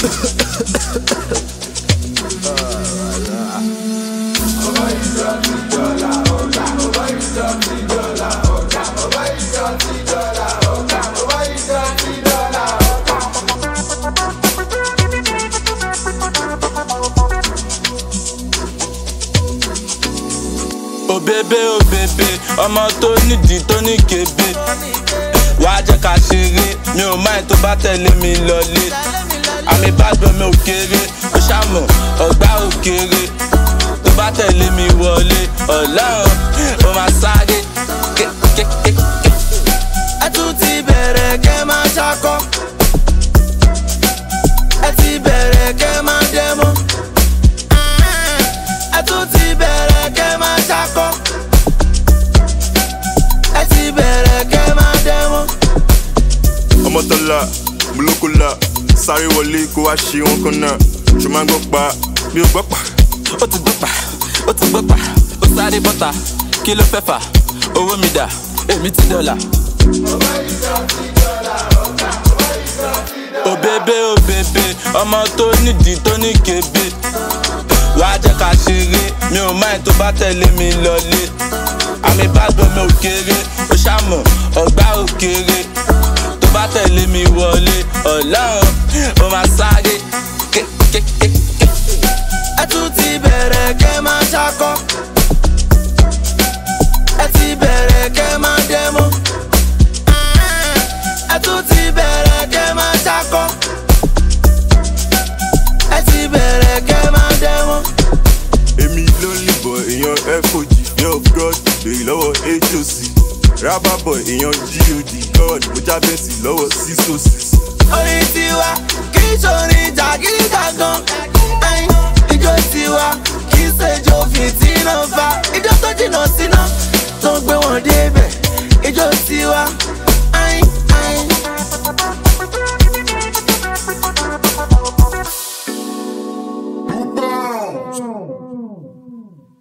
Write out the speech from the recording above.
òbébé òbébé ọmọ tó nídìí tó ní kébé wàá jẹ́ ká ṣeré mi ò máa tó bá tẹ̀lé mi lọlé àmì ìbàdàn mi ò kéré ó ṣàmọ̀ ọ̀gbá ò kéré tó bá tẹ̀lé mi wọlé ọlọ́run ó máa sáré kékékéké. ẹ tún ti bẹ̀rẹ̀ kẹ́ máa ṣakọ́ ẹ ti bẹ̀rẹ̀ kẹ́ máa dẹ́mọ́ ẹ tún ti bẹ̀rẹ̀ kẹ́ máa ṣakọ́ ẹ ti bẹ̀rẹ̀ kẹ́ máa dẹ́mọ́. ọmọtọ́lá mùlókòlá sáré wọlé kó wá ṣe wọn kan náà ṣe máa ń gbọ́ pa bí ó gbọ́ pa. ó ti gbọ́ pa ó ti gbọ́ pa ó sáré bọ́ta kí ló fẹ́ fà owó mi dà èmi ti dọ́là. òbébé òbébé ọmọ tó nídìí tó ní kébé wàá jẹ́ ká ṣeré mi ò máa tó bá tẹ̀lé mi lọlé àmì ìbàdàn mi ò kéré ó ṣàmọ̀ ọ̀gbá ò kéré tó bá tẹ̀lé mi wọlé ọlọ́run ó máa sáré kékékéké. ẹ tún ti bẹ̀rẹ̀ kẹ́ máa ṣakọ́ ẹ ti bẹ̀rẹ̀ kẹ́ máa dẹ́mọ́ ẹ tún ti bẹ̀rẹ̀ kẹ́ máa ṣakọ́ ẹ ti bẹ̀rẹ̀ kẹ́ máa dẹ́mọ́. èmi ló ń lìbọ̀ èèyàn fog yẹn of god béèrè lọ́wọ́ hoc rábàbọ̀ èèyàn god god mo jábẹ́sì lọ́wọ́ sísòsì. orin tiwa kì í ṣorin jàgídíjàgan ẹyin ijó tiwa kì í ṣèjó fìtínà fa ijó tó jìnnà síná tó ń gbé wọn débẹ̀ ijó tiwa